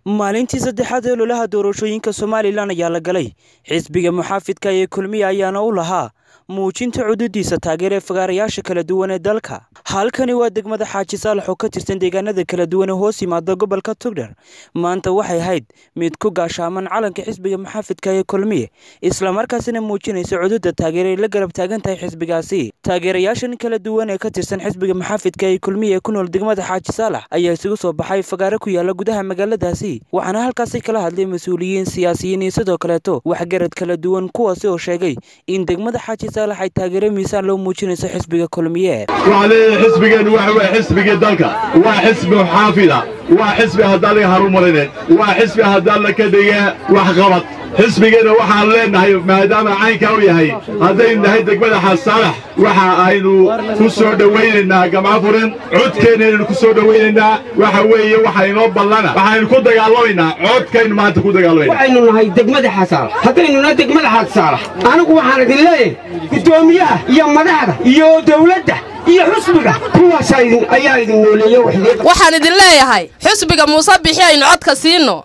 maalintii saddexaad ee ololaha doorashooyinka somalilan ayaa la galay xisbiga muxaafidka ee kulmiya ayaana u lahaa muujinta cududiisa taageer ee fagaarayaasha kala duwan ee dalka halkani waa degmada xaaji saalax oo ka tirsan deegaanada kala duwan ee hoos yimaada gobolka tugdher maanta waxay ahayd mid ku gaashaaman calanka xisbiga muxaafidka ee kulmiye islamarkaasina muujinaysa cududa taageer ay la garab taagan tahay xisbigaasi taageerayaashan kala duwan ee ka tirsan xisbiga muxaafidka ee kulmiye ee ku nool degmada xaaji saalax ayaa isugu soo baxay fagaaro ku yaala gudaha magaaladaasi waxaana halkaasi kala hadlay mas-uuliyiin siyaasiyiin iyo sidoo kaleeto waxgarad kala duwan kuwaasi oo sheegay in degmada xaaji saalax ay taageero miisaan loo muujinayso xisbiga kulmiye waxaa leeyahay xisbigeennu waxa weye xisbigii dalka waa xisbi xaafida waa xisbi haddaan laga harumarine waa xisbi haddaan la ka dhige waxqabad xisbigeenna waxaan leennahay maadaama caynkaa u yahay haddaynu nahay degmada xasaalax waxa aynu ku soo dhowaynaynaa gamco furan codkeennaynu ku soo dhowaynaynaa waxa weeye waxa inoo ballana waxaynu ku dagaalamaynaa codkaynu maanta ku dagaalamaynaa waxaynu nahay degmada xasaalax haddaynu nahay degmada xasaalax anigu waxaan idin leeyahay guddoomiyaha iyo madaxda iyo dawladda iyo xusbiga kuwaas ayaa idin nooleeye waxaan idin leeyahay xusbiga muuse bixi aynu codka siinno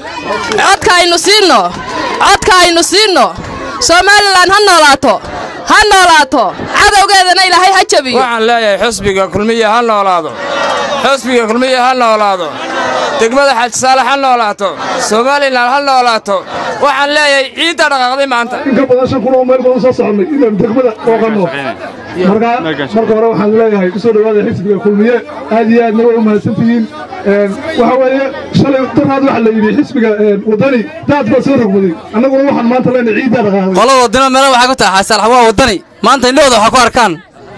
codka aynu siinno codka aynu siinno somalilan ha noolaato ha noolaato cadowgeedana ilaahay ha jabiyo waxaan leeyahay xusbiga kulmiya ha noolaado xusbiga kulmiya ha noolaado degmada xaajisaale ha noolaato somalilan ha noolaato waxaan leeyahay ciidda dhaqaaqday maanta inka badan shan kun oo meel badan soo soconnay inaynu degmada ooqanno markaa marka hore waxaan leeyahay ku soo dhowaada xisbiga kulmiye aad iyo aadna way u mahadsantihiin waxa weeye shalay daraad waxa la yidhi xisbiga waddani daad baa soo rogmaday annaguna waxaan maanta leenahay ciiddaa dhaqaaqday qolada waddana meela waxay ku tahay xaasalax waa waddani maanta indhahooda waxaa ku arkaan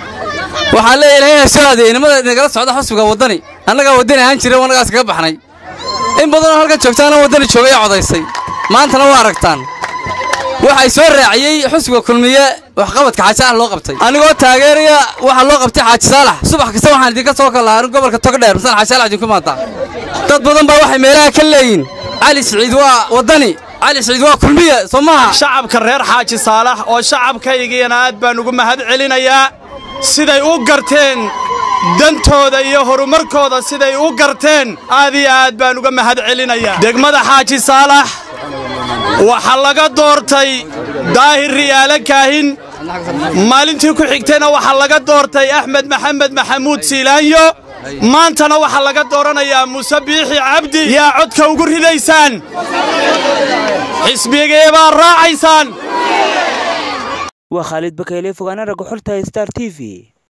waxaan leeyahay inay soo adeeyey nimada nagala socda xusbiga waddani annagaa waddani ahaan jiray annagaas kaga baxnay in badanoo halkan joogtaana waddani joogay ee codaysay maantana waa aragtaan waxay soo raaciyey xusbiga kulmiye waxqabadka xaaji saalax loo qabtay anigoo taageeraya waxaa loo qabtay xaaji saalax subax kasta waxaan idinka soo kalahaa gobolka togdheer masaan xaaji saalax idinku imaadaa dad badan baa waxay meelaha ka leeyihin cali siciid waa waddani cali siciid waa kulmiye soo maaha shacabka reer xaaji saalax oo shacabkaygiyana aad baan ugu mahad celinayaa siday u garteen dantooda iyo horumarkooda siday u garteen aad iyo aad baan uga mahad celinayaa degmada xaaji saalax waxaa laga doortay daahir riyaale kaahin maalintii ku xigtayna waxaa laga doortay axmed maxamed maxamuud siilaanyo maantana waxaa laga dooranayaa muuse biixi cabdi yaa codka ugu ridaysaan xisbigee baa raacaysaan waa khaalid bakayle fogaana ragga xorta star t v